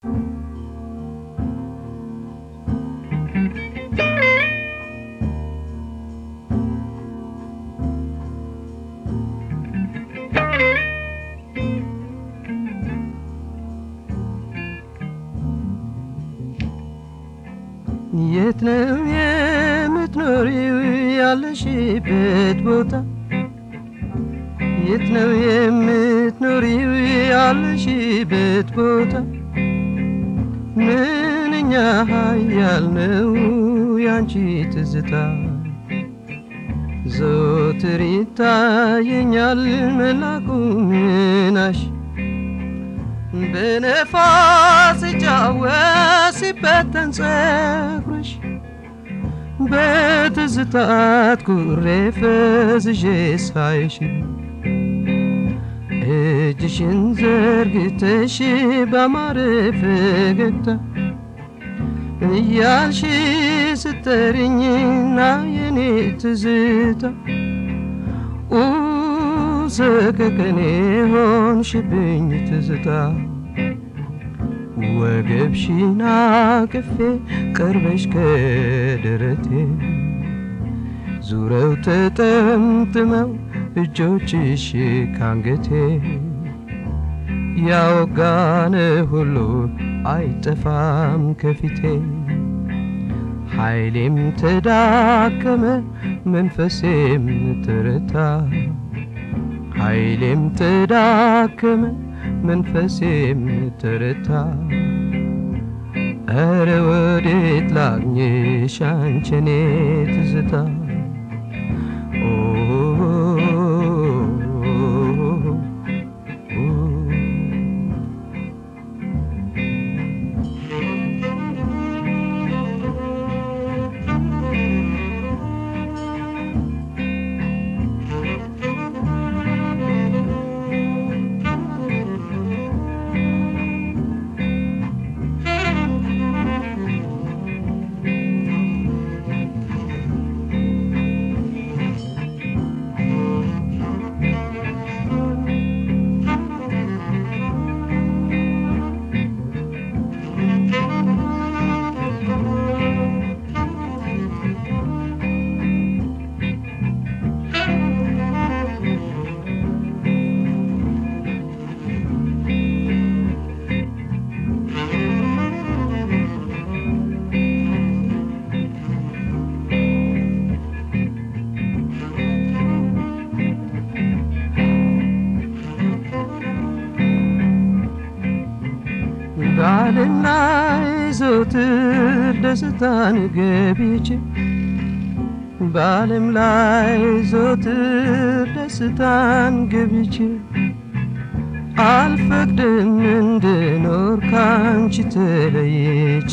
የት ነው የምትኖሪው ያለሽበት ቦታ? የት ነው የምትኖሪው ያለሽበት ቦታ? ምንኛ ኃያል ነው ያንቺ ትዝታ ዘወትር ይታየኛል መላኩ ምናሽ በነፋስ ሲጫወት ሲበተን ጸጉርሽ በትዝታት ኩሬ ፈዝዤ ሳይሽ እጅሽን ዘርግተሽ ባማረ ፈገግታ እያልሽ ስተርኝና የኔ ትዝታ ሰቀቀኔ ሆንሽብኝ ትዝታ ወገብሽን አቅፌ ቀርበሽ ከደረቴ ዙረው ተጠምጥመው እጆችሽ ካንገቴ ያወጋነ ሁሉ አይጠፋም ከፊቴ ኃይሌም ተዳከመ መንፈሴም ተረታ ኃይሌም ተዳከመ መንፈሴም ተረታ እረ ወዴት ላግኝሽ አንቺኔ ትዝታ በዓለም ላይ ዘውትር ደስታን ገብቼ በዓለም ላይ ዘውትር ደስታን ገብቼ አልፈቅድም እንድኖር ካንቺ ተለይቼ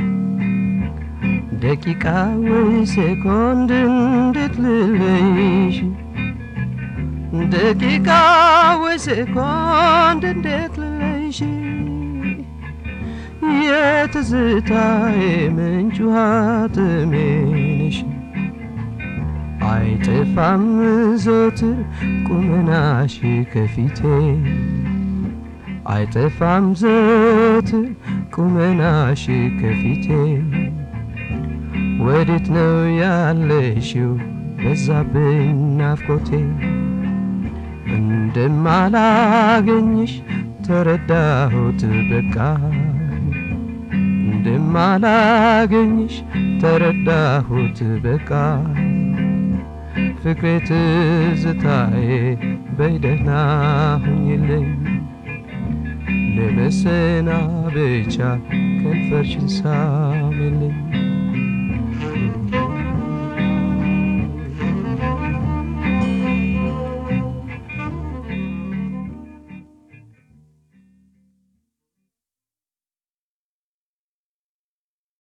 ደቂቃ ወይ ሴኮንድ እንዴት ልለይሽ ደቂቃ ወይ ሴኮንድ እንዴት ልለይሽ የትዝታዬ ምንጭ ውሃ ጥሜ ነሽ አይጠፋም ዘወትር ቁመናሽ ከፊቴ አይጠፋም ዘወትር ቁመናሽ ከፊቴ ወዴት ነው ያለሽው በዛብኝ ናፍቆቴ እንደማላገኝሽ ተረዳሁት በቃ እንደማላገኝሽ ተረዳሁት በቃ ፍቅሬ ትዝታዬ በይደህና ሁኝልኝ ለመሰናበቻ ከንፈርሽን ሳሚልኝ